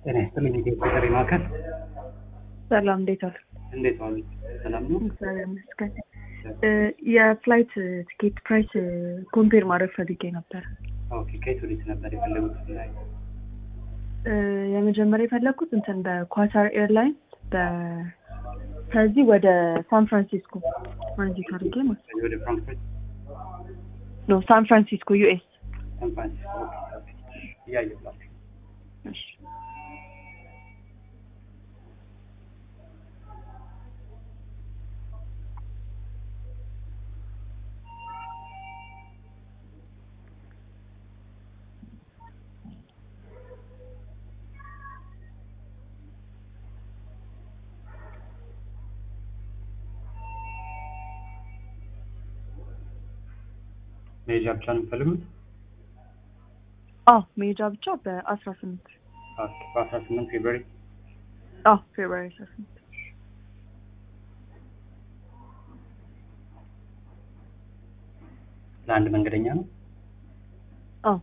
ጤና ይስጥልኝ ኢትዮጵያ ማዕከል ሰላም እንዴት ዋል? እንዴት ዋሉ? ሰላም ነው? እግዚአብሔር ይመስገን። የፍላይት ቲኬት ፕራይስ ኮምፔር ማድረግ ፈልጌ ነበር። ኦኬ ከየት ወዴት ነበር የፈለጉት? ላይ እ፣ የመጀመሪያ የፈለግኩት እንትን በኳታር ኤርላይንስ ከዚህ ወደ ሳን ፍራንሲስኮ ትራንዚት አድርጌ ማለት ከዚህ ወደ ፍራንክፈርት ነው። ሳን ፍራንሲስኮ ዩኤስ። ሳን ፍራንሲስኮ ኦኬ፣ እያየሁላችሁ እሺ መሄጃ ብቻ ነው የምፈልጉት? አዎ መሄጃ ብቻ በአስራ ስምንት ኦኬ በአስራ ስምንት ፌብሩዋሪ አዎ ፌብሩዋሪ አስራ ስምንት ለአንድ መንገደኛ ነው? አዎ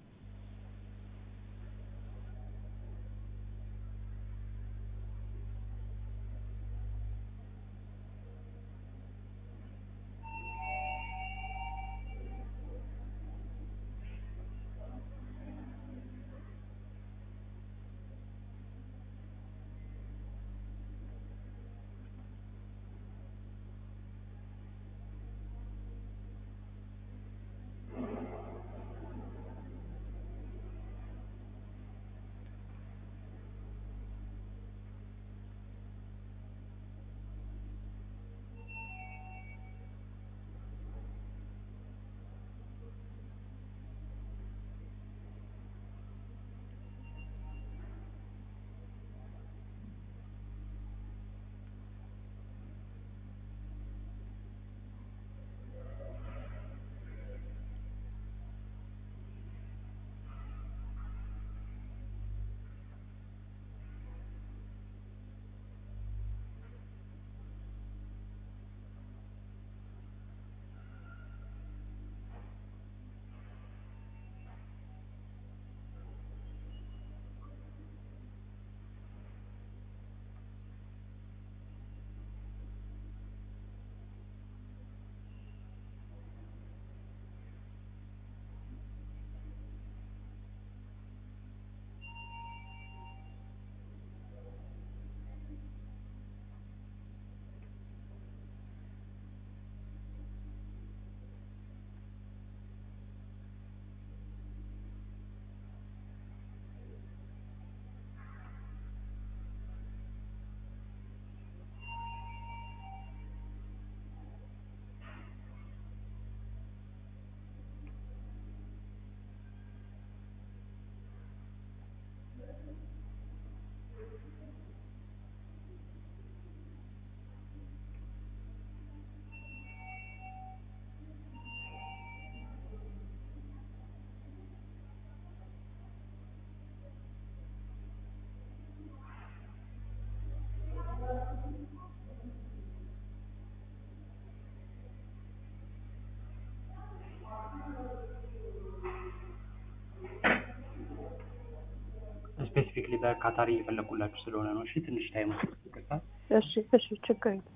ስፔሲፊክሊ በካታር እየፈለጉላችሁ ስለሆነ ነው። እሺ ትንሽ ታይም ይቅርታ። እሺ እሺ ችግር የለም።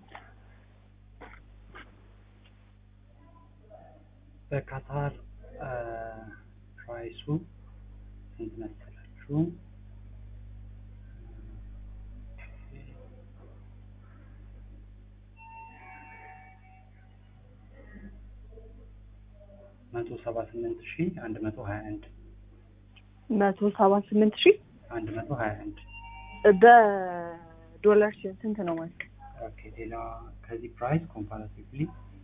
በካታር ፕራይሱ ስንት መሰላችሁ? መቶ ሰባ ስምንት ሺ አንድ መቶ ሀያ አንድ መቶ ሰባ ስምንት ሺህ አንድ መቶ ሀያ አንድ በዶላር ሲሆን ስንት ነው ማለት ነው? ኦኬ ሌላ ከዚህ ፕራይስ ኮምፓራቲቭሊ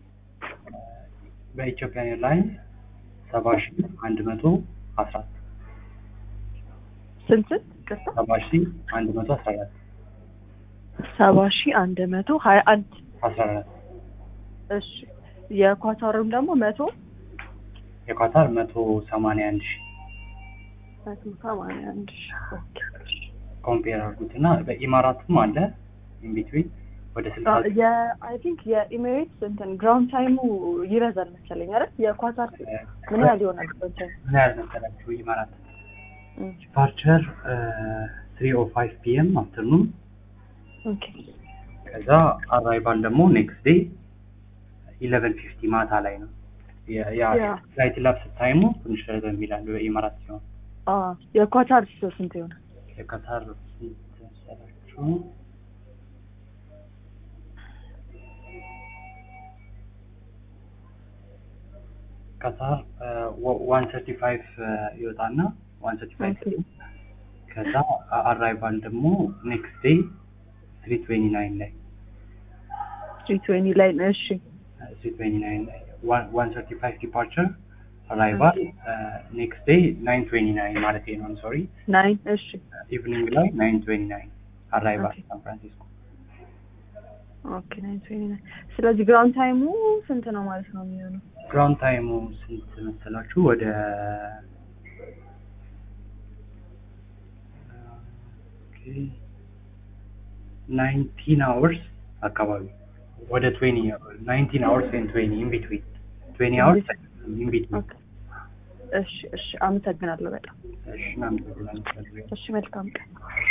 በኢትዮጵያ ኤርላይንስ ሰባ ሺ አንድ መቶ አስራ አራት ስንት ስንት ቅርታ ሰባ ሺ አንድ መቶ አስራ አራት ሰባ ሺህ አንድ መቶ ሀያ አንድ አስራ አራት እሺ የኳታሩም ደግሞ መቶ የኳታር መቶ ሰማንያ አንድ ሺ መቶ ሰማንያ አንድ ሺህ ኦኬ ኮምፔር አድርጉት እና በኢማራትም አለ ኢንቢትዊን ወደ ስልሳ የአይ ቲንክ የኢሜሬትስ እንትን ግራውንድ ታይሙ ይበዛል መሰለኝ አይደል? የኳታር ምን ያህል ይሆናል? ግራውንድ ታይም ምን ያህል መሰላችሁ? ኢማራት ዲፓርቸር ትሪ ኦ ፋይቭ ፒኤም አፍተርኑን ኦኬ ከዛ አራይቫል ደግሞ ኔክስት ዴይ ኢለቨን ፊፍቲ ማታ ላይ ነው። ያ- ያ ያ። ፍላይት ላፕስ ታይሙ ትንሽ ረዘም ይላል በኢማራት ሲሆን አ የኳታር ስንት ይሆናል? የካታር ስንት መሰላችሁ? ካታር ዋን ሰርቲ ፋይቭ ይወጣና ዋን ሰርቲ ፋይቭ ኦኬ ከዛ አራይቫል ደግሞ ኔክስት ዴይ ትሪ ትዌንቲ ናይን ላይ ትሪ ትዌንቲ ላይ ነው። እሺ ትሪ ትዌንቲ ናይን ላይ ዋን ሰርቲ ፋይቭ ዲፓርቸር አራይቫል ኔክስት ዴይ ናይን ትዌንቲ ናይን ማለት ነው ሶሪ ናይን እሺ ኢቭኒንግ ላይ ናይን ትዌንቲ ናይን አራይቫል ኦኬ። ሳን ፍራንሲስኮ ኦኬ ናይን ትዌንቲ ናይን ስለዚህ ግራውንድ ታይሙ ስንት ነው ማለት ነው የሚሆነው? ግራውንድ ታይሙ ስንት መሰላችሁ? ወደ ናይንቲን አወርስ አካባቢ ወደ ትዌኒ ናይንቲን አወርስ ኤንድ ትዌኒ ኢን ቢትዊን ትዌኒ አወርስ ኢን ቢትዊን። ኦኬ እሺ እሺ አመሰግናለሁ በጣም እሺ እናመሰግናለን። እሺ መልካም ቀን